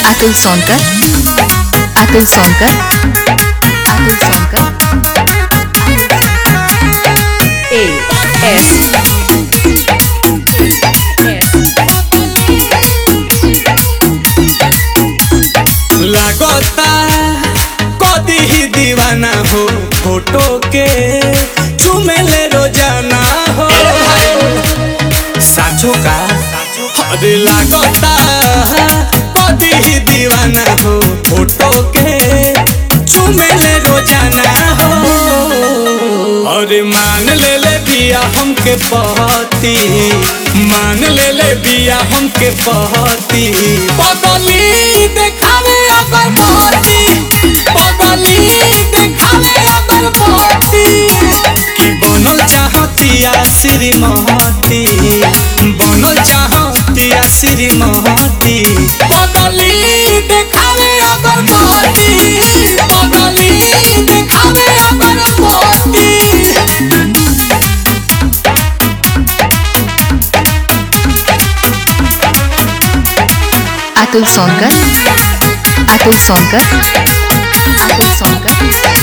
Atul Sonkar Atul Sonkar Atul Sonkar A S लागता कदी ही दीवाना हो फोटो के चुमेले रोजाना हो साचो का अरे लागता कदी ही दीवाना हो फोटो के चुमेले रोजाना हो अरे मान ले ले बिया हमके पहती मान ले ले बिया हमके पहती पगली देखावे अगर पहती पगली देखावे अगर पहती कि बनल चाहतिया श्रीमती बनल चाहतिया श्रीमती पगली देखावे अगर पहती पगली देखावे अगर पहती अतुल सोनकर अतुल सोनकर अतुल सोनकर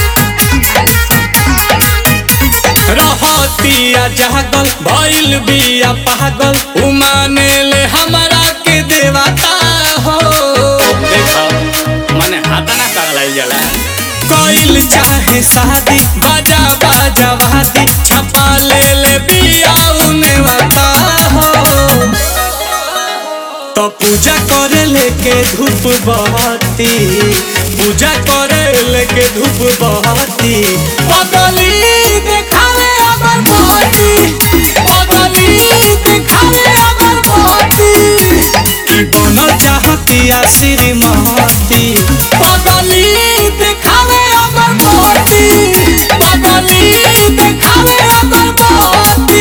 रहतिया जागल भइल बिया पागल उमाने ले हमरा के देवता हो देखा मने हाथ ना करल जाला कोइल चाहे शादी बाजा बाजा वादी छपा ले ले बिया उने वाता हो तो पूजा करे लेके धूप बहती पूजा करे लेके धूप बहती पगली देखावे अगर बहती पगली देखावे अगर बहती कि बनल चाहतिया श्रीमती पगली देखावे अगर बहती पगली देखावे अगर बहती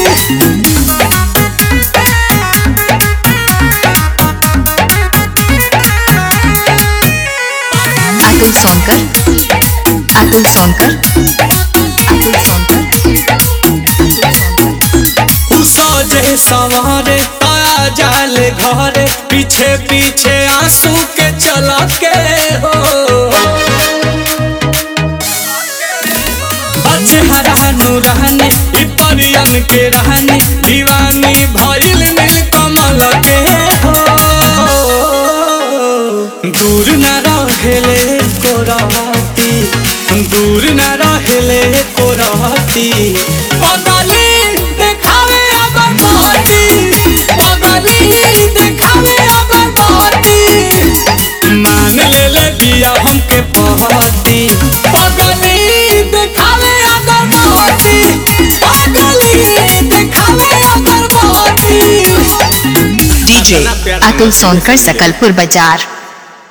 अतुल सोनकर अतुल सोनकर अतुल सोनकर अतुल सोनकर सजे सवारे आया जाले घरे पीछे पीछे आंसू के चला के हो अचहरानु रहने इ परियन के रहने दीवानी भइल नील कमल के हो दूर न रहेले को रहती दूर न रहेले को रहती पगली देखावे अगर बहती पगली देखावे अगर बहती मान ले ले बिया हमके पहती पगली देखावे अगर बहती पगली देखावे अगर बहती डीजे अतुल सोनकर सकलपुर बाजार